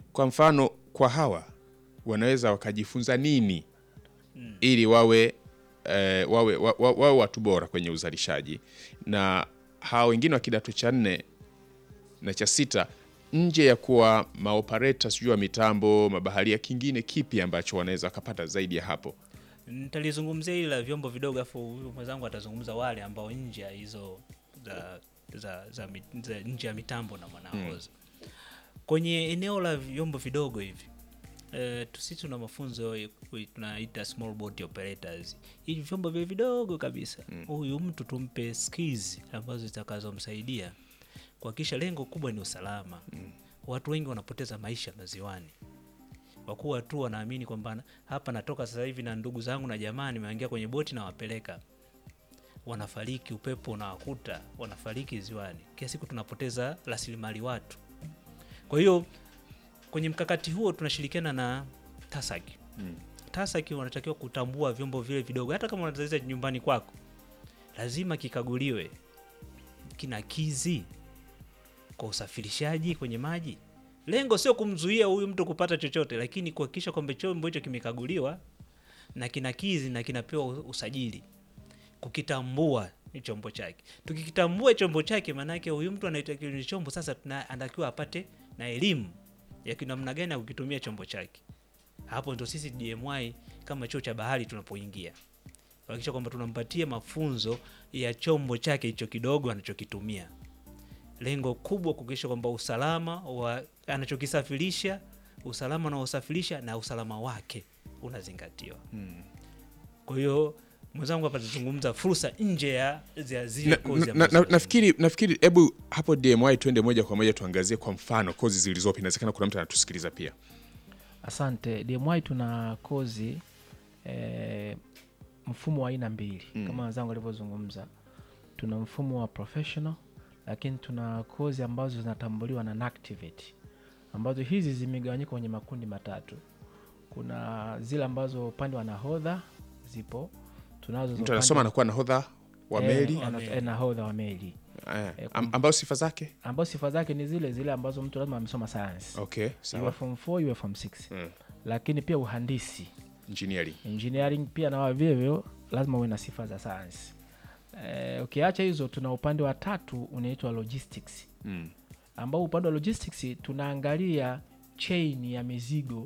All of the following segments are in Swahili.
kwa mfano kwa hawa wanaweza wakajifunza nini ili wawe eh, wawe, wa, wa, wawe watu bora kwenye uzalishaji na hawa wengine wa kidato cha nne na cha sita nje ya kuwa maopareta sijui wa mitambo mabaharia kingine kipi ambacho wanaweza wakapata zaidi ya hapo nitalizungumzia hili la vyombo vidogo afu huyu mwenzangu atazungumza wale ambao nje ya hizo za, za, za, mi- za nje ya mitambo na mwanaoza kwenye eneo la vyombo vidogo hivi Uh, sisi tuna mafunzo ya- kui- tunaita small boat operators hivi vyombo vile vidogo kabisa huyu mtu tumpe skills ambazo zitakazomsaidia kuhakikisha lengo kubwa ni usalama watu wengi wanapoteza maisha maziwani kwa kuwa tu wanaamini kwamba na- hapa natoka sasa hivi na ndugu zangu na jamaa nimeangia kwenye boti na wapeleka wanafariki upepo unawakuta wanafariki ziwani kila siku tunapoteza rasilimali watu kwa hiyo kwenye mkakati huo tunashirikiana na tasaki Mm. tasaki wanatakiwa kutambua vyombo vile vidogo hata kama unazalisha nyumbani kwako lazima kikaguliwe kina kizi kwa usafirishaji kwenye maji lengo sio kumzuia huyu mtu kupata chochote lakini kuhakikisha kwamba chombo hicho kimekaguliwa na kina kizi na kinapewa u- usajili kukitambua ni chombo chake tukikitambua chombo chake maanake huyu mtu anaitakiwa ni chombo sasa tuna- anatakiwa apate na elimu ya kinamna gani ya kukitumia chombo chake hapo ndo sisi DMY kama chuo cha bahari tunapoingia kuhakikisha kwamba tunampatia mafunzo ya chombo chake hicho kidogo anachokitumia lengo kubwa kuhakikisha kwamba usalama wa anachokisafirisha usalama anaosafirisha na usalama wake unazingatiwa kwa hiyo mwenzangu hapa tazungumza fursa nje ya za zile na, kozi na, ambazo na, zinazungumzwa. nafikiri nafikiri hebu hapo DMY twende moja kwa moja tuangazie kwa mfano kozi zilizopo inawezekana kuna mtu anatusikiliza pia Asante. DMY tuna kozi eh, mfumo wa aina mbili Mm. kama wenzangu walivyozungumza. Tuna mfumo wa professional, lakini tuna kozi ambazo zinatambuliwa na NACTIVATE ambazo hizi zimegawanyika kwenye makundi matatu. Kuna zile ambazo upande wa nahodha zipo, tunazo za mtu upande- anasoma anakuwa nahodha wa eh, meli wana- Wa meli. eh, nahodha wa meli eh, eh, am- ambayo sifa zake ambao sifa zake ni zile zile ambazo mtu lazima amesoma science okay iwe sawa form 4 iwe form 6 Mm. lakini pia uhandisi engineering engineering pia na vivyo lazima uwe na sifa za sayansi eh, ukiacha hizo tuna upande wa tatu unaitwa logistics mm. ambao upande wa logistics tunaangalia chain ya mizigo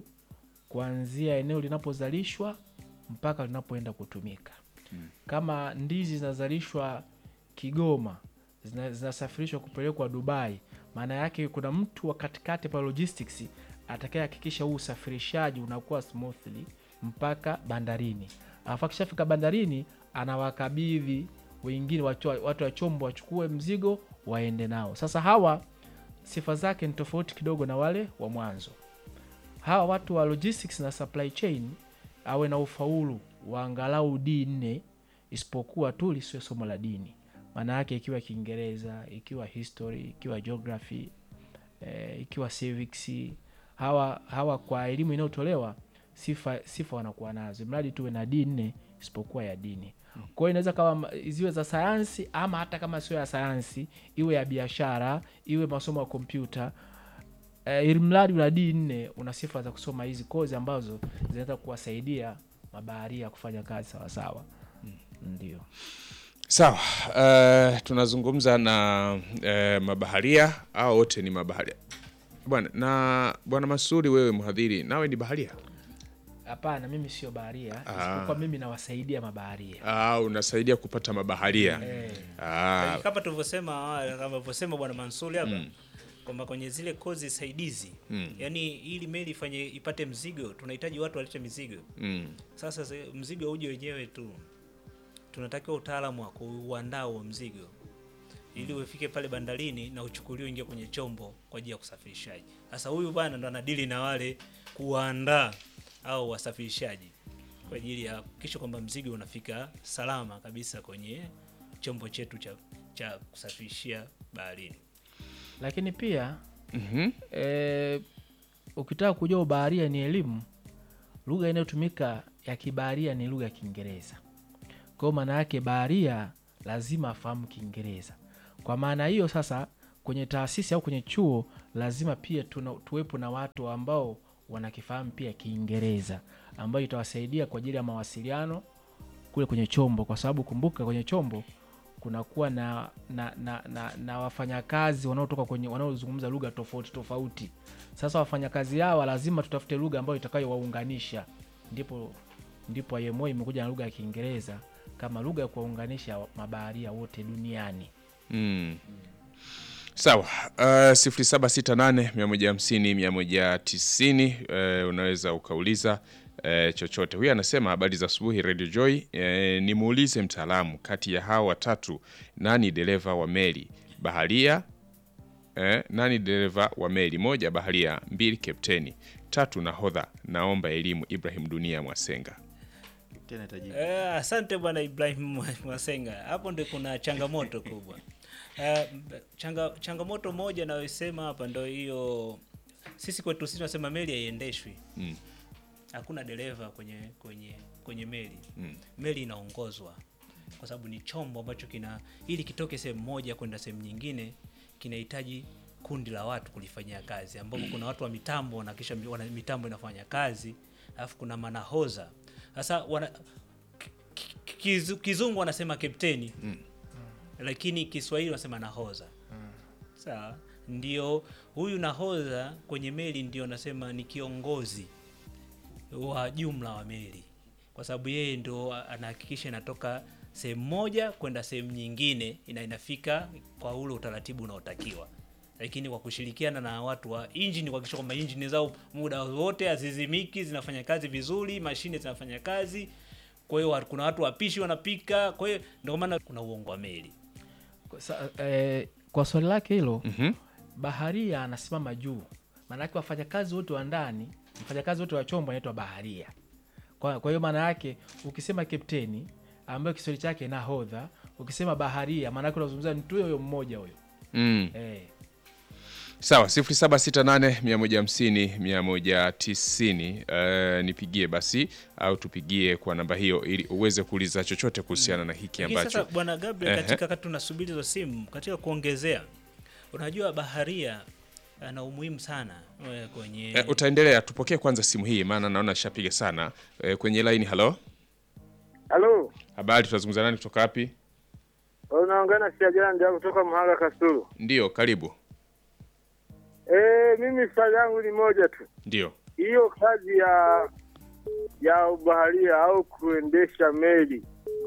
kuanzia eneo linapozalishwa mpaka linapoenda kutumika Mm. kama ndizi zinazalishwa kigoma zina- zinasafirishwa kupelekwa dubai maana yake kuna mtu wa katikati pa logistics atakayehakikisha huu usafirishaji unakuwa smoothly mpaka bandarini alafu akishafika bandarini anawakabidhi wengine watu, wa- watu wa chombo wachukue mzigo waende nao sasa hawa sifa zake ni tofauti kidogo na wale wa mwanzo hawa watu wa logistics na supply chain awe na ufaulu wa angalau d nne isipokuwa tu lisiwe somo la dini maana yake ikiwa kiingereza ikiwa history ikiwa geography eh, ikiwa civics hawa hawa kwa elimu inayotolewa sifa sifa wanakuwa nazo mradi tuwe na d nne isipokuwa ya dini kwa hiyo inaweza kawa ma- ziwe za sayansi ama hata kama sio ya sayansi iwe ya biashara iwe masomo ya kompyuta eh, ili mradi una d nne una sifa za kusoma hizi kozi ambazo zinaweza kuwasaidia mabaharia kufanya kazi sawasawa ndio sawa uh, tunazungumza na uh, mabaharia au wote ni mabaharia bwana na bwana masuri wewe mhadhiri nawe ni baharia hapana mimi sio baharia Ah. isipokuwa mimi nawasaidia mabaharia ah, unasaidia kupata mabaharia eh, ah, kama tulivyosema awali, kama alivyosema bwana Mansuri hapa kwamba kwenye zile kozi saidizi Mm. yani ili meli ifanye ipate mzigo tunahitaji watu walete mizigo mm, sasa se- mzigo uje wenyewe tu tunatakiwa utaalamu wa kuuandaa huo mzigo ili ufike pale bandarini na uchukuliwe ingia kwenye chombo kwa ajili ya kusafirishaji sasa huyu bwana ndo anadili na wale kuwaandaa au wasafirishaji kwa ajili ya kuhakikisha kwamba mzigo unafika salama kabisa kwenye chombo chetu cha, cha kusafirishia baharini lakini pia mhm, eh, ukitaka kujua ubaharia ni elimu lugha inayotumika ya kibaharia ni lugha ya kiingereza kwao maana yake baharia lazima afahamu kiingereza kwa maana hiyo sasa kwenye taasisi au kwenye chuo lazima pia tuna, tuwepo na watu ambao wanakifahamu pia Kiingereza ambayo itawasaidia kwa ajili ya mawasiliano kule kwenye chombo, kwa sababu kumbuka, kwenye chombo kunakuwa na na, na, na, na wafanyakazi wanaotoka kwenye wanaozungumza lugha tofauti tofauti. Sasa wafanyakazi hawa lazima tutafute lugha ambayo itakayowaunganisha, ndipo ndipo IMO imekuja na lugha ya Kiingereza kama lugha ya kuwaunganisha mabaharia wote duniani. Mm. Sawa. Uh, 0768 150 190 uh, unaweza ukauliza uh, chochote. Huyu anasema habari za asubuhi Radio Joy. Uh, nimuulize mtaalamu kati ya hawa watatu nani dereva wa meli? Baharia eh, nani dereva wa meli? Moja baharia, mbili kapteni, tatu nahodha. Naomba elimu. Ibrahim Dunia Mwasenga. tena itajibu. Eh, asante bwana Ibrahim Mwasenga, hapo ndio kuna changamoto kubwa. Eh, changa, changamoto moja nayosema hapa ndo hiyo, sisi kwetu sisi tunasema meli haiendeshwi Mm. hakuna dereva kwenye kwenye kwenye meli Mm. meli inaongozwa kwa sababu ni chombo ambacho kina ili kitoke sehemu moja kwenda sehemu nyingine kinahitaji kundi la watu kulifanyia kazi ambapo kuna watu wa mitambo na kisha mi- wana, mitambo inafanya kazi alafu kuna manahoza sasa wana ki- ki- kizu- kizungu wanasema kapteni lakini kiswahili wanasema nahoza sawa ndio huyu nahodha kwenye meli ndio nasema ni kiongozi wa jumla wa meli kwa sababu yeye ndo anahakikisha inatoka sehemu moja kwenda sehemu nyingine ina inafika kwa ule utaratibu unaotakiwa lakini kwa kushirikiana na watu wa injini kuhakikisha kwamba injini zao muda wote hazizimiki zinafanya kazi vizuri mashine zinafanya kazi kwa hiyo wa- kuna watu wapishi wanapika kwa hiyo ndio maana kuna uongo wa meli Kwa sa, eh, kwa swali lake hilo Mhm. baharia anasimama juu, maanake wafanyakazi wote wa ndani, mfanyakazi wote wa chombo anaitwa baharia. Kwa kwa hiyo maana yake ukisema kapteni ambayo Kiswahili chake nahodha, ukisema baharia maanake unazungumza mtu huyo huyo mmoja huyo Mm. eh. Sawa, 0768 150 190. Uh, nipigie basi au tupigie kwa namba hiyo ili uweze kuuliza chochote kuhusiana na hiki Lakini ambacho sasa bwana Gabriel, Ehe. katika wakati tunasubiri hizo simu, katika kuongezea, unajua baharia ana umuhimu sana eh, kwenye Eh, utaendelea. Tupokee kwanza simu hii, maana naona shapiga sana eh, kwenye line. Halo, Halo, habari, tunazungumza nani kutoka wapi? unaongea na Siajanja kutoka Mhaga Kasulu. Ndio, karibu. Eh, mimi swali langu ni moja tu, Ndio. hiyo kazi ya ya ubaharia au kuendesha meli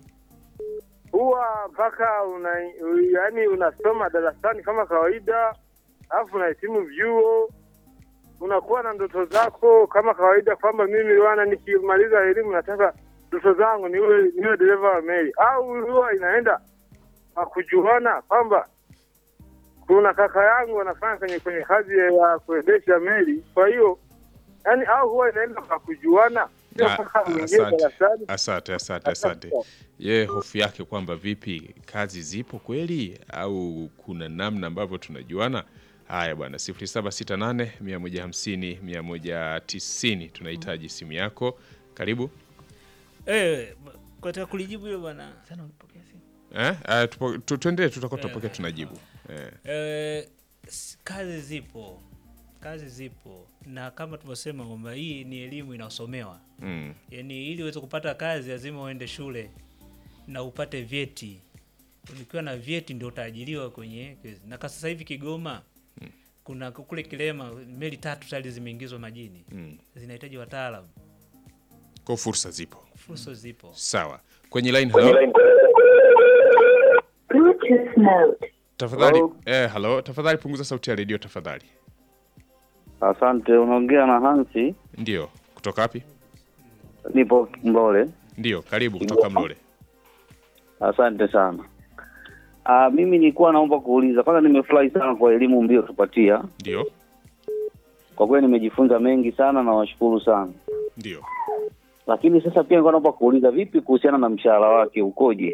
huwa mpaka una yaani unasoma darasani kama kawaida, alafu unahitimu vyuo, unakuwa na ndoto zako kama kawaida, kwamba mimi wana nikimaliza elimu nataka ndoto zangu niwe niwe dereva wa meli, au huwa inaenda kwa kujuana kwamba kuna kaka yangu anafanya kwenye kwenye kazi ya kuendesha meli, kwa hiyo yani, au huwa inaenda kwa kujuana, sio Ah, mpaka mwingie asante. darasani. Asante, asante, asante. Ye hofu yake kwamba vipi, kazi zipo kweli au kuna namna ambavyo tunajuana? Haya bwana, 0768 150 190, tunahitaji simu yako. Karibu. eh, katika kulijibu hilo bwana Sana ulipokea simu? Eh, uh, tupo, tu, tuendelee, tutakuwa Eh, tunapokea tunajibu. Eh. eh, s- kazi zipo, kazi zipo, na kama tulivyosema kwamba hii ni elimu inayosomewa Mm. yaani ili uweze kupata kazi lazima uende shule na upate vyeti ukiwa na vyeti ndio utaajiriwa kwenye kazi. na kwa sasa hivi kigoma kuna kule kilema meli tatu tayari zimeingizwa majini Mm. zinahitaji wataalamu Kwa fursa zipo. fursa zipo Sawa. Kwenye line hello. Bluetooth mode. Tafadhali Hello. eh, hello. Tafadhali punguza sauti ya redio tafadhali. Asante, unaongea na Hansi, Ndio. Kutoka wapi? nipo Mlole. Ndio, karibu kutoka Mlole. Asante sana. Ah, mimi nilikuwa naomba kuuliza kwanza, nimefurahi sana kwa elimu mliotupatia. Ndio. Kwa kweli nimejifunza mengi sana na washukuru sana, Ndio. lakini sasa pia nilikuwa naomba kuuliza vipi kuhusiana na mshahara wake ukoje?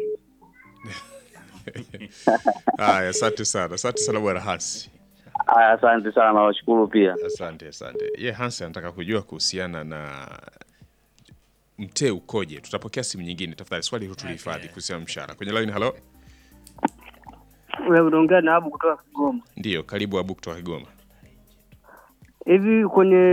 Haya, asante sana. Asante sana bwana Hansi. Aya, asante sana, nawashukuru pia. Asante, asante. Ye Hansi anataka kujua kuhusiana na mtee ukoje. Tutapokea simu nyingine tafadhali. Swali hilo tulihifadhi Okay. kuhusiana na mshahara. Kwenye line hello. unaongea na Abu kutoka Kigoma. Ndiyo, karibu Abu kutoka Kigoma. Hivi kwenye